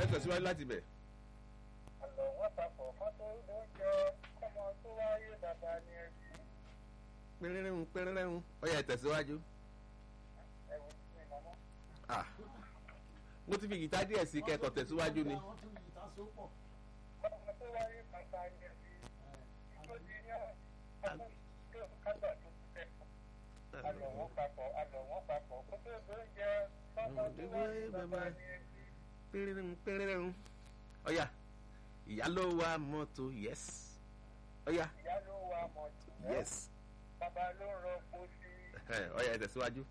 ẹ tẹ̀síwájú láti bẹ̀. àlọ́ wọ́n papọ̀ kán tó lóúnjẹ kọ́mọ tó wáyé bàbá ni ẹbí pẹ́rẹ́rẹ́hun pẹ́rẹ́rẹ́hun ọ̀yà ẹ tẹ̀síwájú. ẹ̀wù sí mi mọ́mọ́. Ah, mo ti fi gìtá díẹ̀ sí kẹ́kọ̀ọ́ tẹ̀síwájú ni. Àwọn tún yìí ta sópọ̀. kọ́mọ tó wáyé bàbá ni ẹbí tó di ní àkókò kágbà tó tẹ̀. àlọ́ wọ́n papọ̀ àlọ́ wọ́n papọ̀ kó tó lóúnjẹ kọ́mọ tó wáyé bàbá ni ẹbí. pẹ́rẹ́rẹ́hun pẹ́rẹ́rẹ́hun ọ̀yà ìyá ló wa mọ́tò yes ọ̀yà ìyá ló wa mọ̀tò yes bàbá ló ń rọ pósí Ẹ, ọ̀yà ẹ tẹ̀síwájú.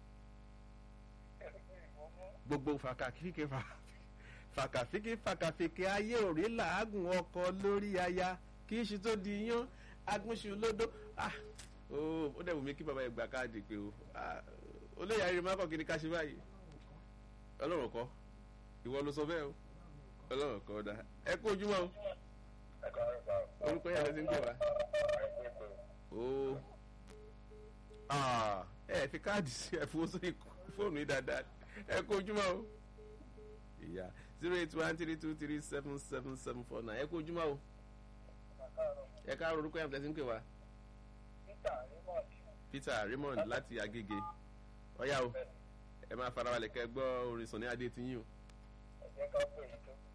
ẹ̀wù ìmọ̀mọ́. gbogbo fàkàfíkì fà- fàkàfíkì fàkàfíkì ayé òrí làágùn ọkọ lórí aya kì í ṣe tó di yán agúnṣu lódó Ah, ó ó dẹ̀ wù mí kí bàbá yẹn gbà káàdì pé o Ah, olóyè ayé má kọ̀ kí ni ká ṣe báyìí ọlọ́run kọ́ ìwọ ló sọ bẹ́ẹ̀ o ọlọ́run kọ́ dá ẹ kó ojúmọ́ o ẹ̀ka ẹ̀ka orúkọ yàrá ti ń pè wá o Ah, ẹ fi káàdì sí ẹ fowó sórí fóònù yìí dáadáa ẹ kó ojúmọ́ o ìyá zero eight one three two three seven seven seven four nine ẹ kó ojúmọ́ o ẹ ká orúkọ yàrá ti ń pè wá Peter Raymond Peter Raymond láti Agége ọ̀yá o ẹ máa farabalẹ̀ kẹ́ gbọ́ orin Sunny Adé ti yín o ẹ̀jẹ̀ ká pè é tó.